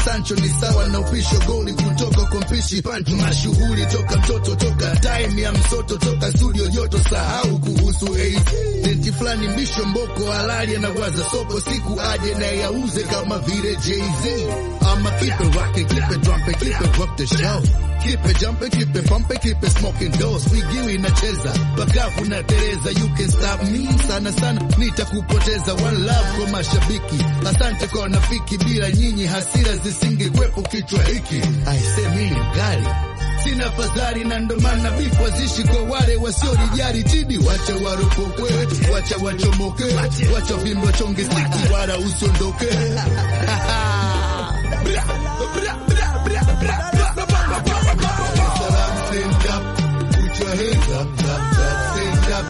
Sancho ni sawa na upisho goli kutoka kwa mpishi mashughuli toka mtoto toka time ya msoto toka studio joto sahau kuhusu AC denti fulani mbisho mboko halali anawaza soko siku aje na yauze kama vile Jay-Z ama keep it rocking keep it dropping keep it rock the show Keep it jumping, keep it pumping, keep it smoking doors. Wigi inacheza bakafu na Tereza, you can stop me sana sana, nitakupoteza. One love kwa mashabiki, asante kwa nafiki, bila nyinyi hasira zisingekwepo kichwa hiki. Aisemi mkali sina fadhali na ndo maana bifu zishi kwa wale wasiolijali jidi, wacha waropokwe, wacha wachomoke, wacha vimbo chonge stiki, wala usiondoke. Bra, bra, bra, bra, bra, bra. Salam, stand up, put your hands up.